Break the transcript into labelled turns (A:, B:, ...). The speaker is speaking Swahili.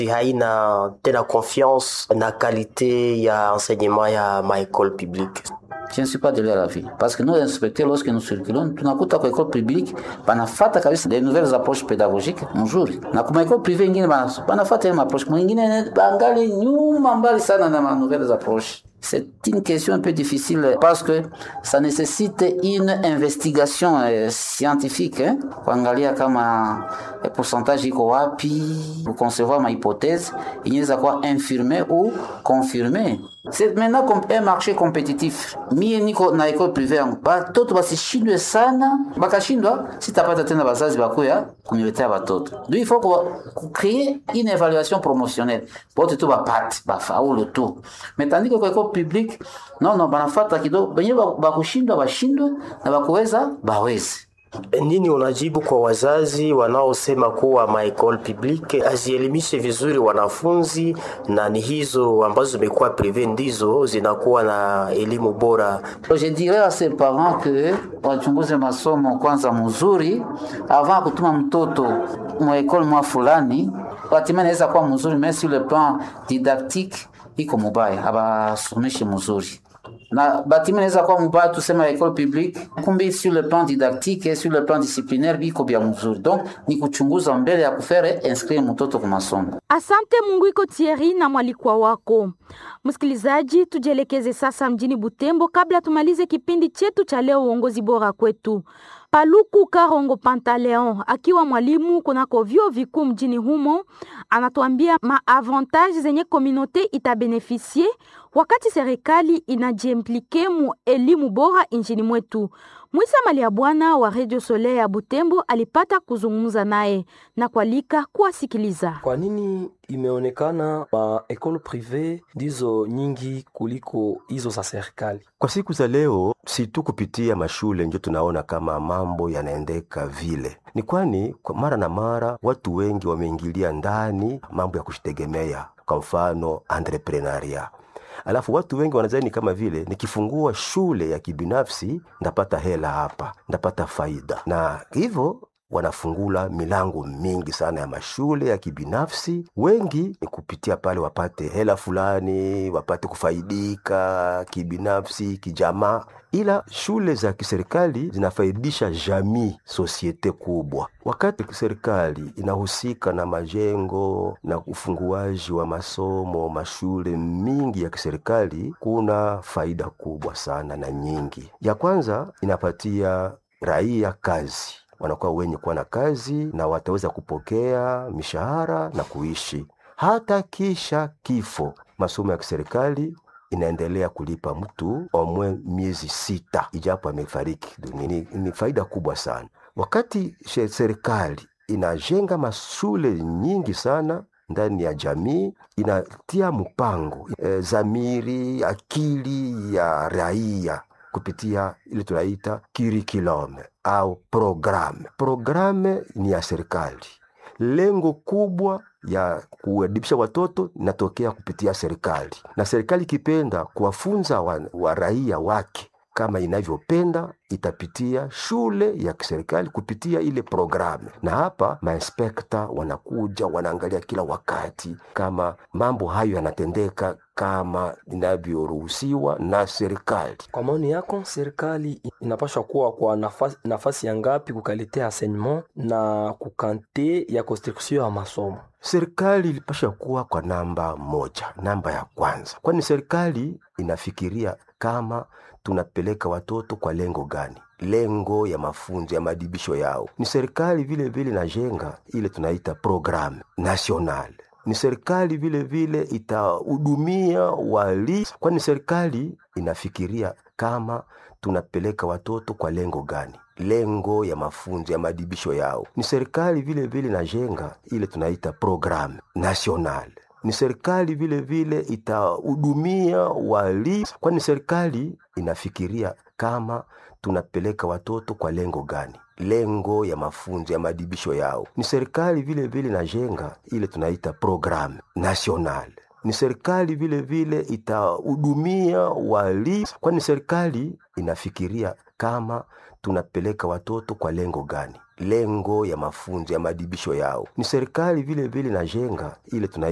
A: haina tena confiance na kalite ya enseignement ya maekole publique.
B: Je ne suis pas de leur avis. Parce que nous, inspecteurs, lorsque nous circulons, tunakuta kwa école publique banafata kabisa des nouvelles approches pédagogiques mzuri, na kuma école privée ingine banafata ile approche mwingine bangali nyuma mbali sana na ma nouvelles approches. C'est une question un peu difficile parce que ça nécessite une investigation euh, scientifique hein, kuangalia kama eh, pourcentage iko wapi, kuconcevoir ma hypothèse inaweza kuwa infirmé ou confirmé. C'est maintenant comme un marché compétitif. Mie niko na école privée yangu, batoto basishindwe sana, bakashindwa sitapata tena bazazi bakuya kuniletea batoto. Donc il faut créer une évaluation promotionnelle bote tu bapate bafaulu tu, mais tandis que kwa école publique non non, banafata kidogo benye bakushindwa bashindwe na bakuweza baweze.
A: Nini unajibu kwa wazazi wanaosema kuwa maekole publique hazielimishe vizuri wanafunzi na ni hizo ambazo zimekuwa prive ndizo zinakuwa na elimu bora?
B: Je dirais à ces parents que wachunguze masomo kwanza mzuri avant ya kutuma mtoto mwekole mwa fulani, hatimaye inaweza kuwa mzuri, mais sur le plan didactique iko mubaya, abasomeshe mzuri na batima inaweza kuwa mubaya, tusema école publique, kumbe sur le plan didactique et sur le plan disciplinaire biko bya mzuri. Donc ni kuchunguza mbele ya kufere inscrire mtoto kwa masomo.
C: Asante Mungu iko Thierry na mwalikwa wako. Msikilizaji, tujielekeze sasa mjini Butembo kabla tumalize kipindi chetu cha leo, uongozi bora kwetu. Paluku Karongo Pantaleon akiwa mwalimu kunako vyuo vikuu mjini humo anatuambia maavantage zenye komunote itabenefisie wakati serikali inajiimplike mu elimu bora nchini mwetu. Mwisa Malia Bwana wa Radio Soleil ya Butembo alipata kuzungumza naye na kualika kuwasikiliza.
D: Kwa nini imeonekana ma ekole prive ndizo nyingi kuliko hizo za serikali?
E: Kwa siku za leo, si tu kupitia mashule ndio tunaona kama mambo yanaendeka vile, ni kwani kwa mara na mara watu wengi wameingilia ndani mambo ya kujitegemea, kwa mfano entrepreneuria alafu watu wengi wanadhani kama vile nikifungua shule ya kibinafsi ndapata hela hapa, ndapata faida, na hivyo wanafungula milango mingi sana ya mashule ya kibinafsi. Wengi ni kupitia pale wapate hela fulani, wapate kufaidika kibinafsi, kijamaa, ila shule za kiserikali zinafaidisha jamii, sosiete kubwa. Wakati serikali inahusika na majengo na ufunguaji wa masomo, mashule mingi ya kiserikali, kuna faida kubwa sana na nyingi. Ya kwanza inapatia raia kazi wanakuwa wenye kuwa na kazi na wataweza kupokea mishahara na kuishi hata kisha kifo. Masomo ya kiserikali inaendelea kulipa mtu omwe miezi sita ijapo amefariki dunia. Ni, ni faida kubwa sana. Wakati serikali inajenga mashule nyingi sana ndani ya jamii, inatia mpango e, zamiri akili ya raia kupitia ile tunaita curriculum au programe. Programe ni ya serikali. Lengo kubwa ya kuadibisha watoto inatokea kupitia serikali, na serikali ikipenda kuwafunza wa, wa raia wake kama inavyopenda itapitia shule ya kiserikali kupitia ile programu, na hapa mainspekta wanakuja wanaangalia kila wakati kama mambo hayo yanatendeka kama inavyoruhusiwa na serikali.
D: Kwa maoni yako, serikali inapaswa kuwa kwa nafasi, nafasi ya ngapi kukaletea enseignement na kukante ya construction ya masomo?
E: Serikali ilipasha kuwa kwa namba moja, namba ya kwanza, kwani serikali inafikiria kama tunapeleka watoto kwa lengo gani? Lengo ya mafunzo ya madibisho yao. Ni serikali vile vile najenga ile tunaita programme national ni serikali vile vile itahudumia wali, kwani serikali inafikiria kama tunapeleka watoto kwa lengo gani? Lengo ya mafunzo ya madibisho yao. Ni serikali vile vile najenga ile tunaita programme national ni serikali vile vile itahudumia wali, kwani serikali inafikiria kama tunapeleka watoto kwa lengo gani? Lengo ya mafunzo ya madibisho yao. Ni serikali vile vile najenga ile tunaita programme national ni serikali vile vile itahudumia wali, kwani serikali inafikiria kama tunapeleka watoto kwa lengo gani? Lengo ya mafunzo ya madibisho yao. Ni serikali vile vile najenga ile tunaita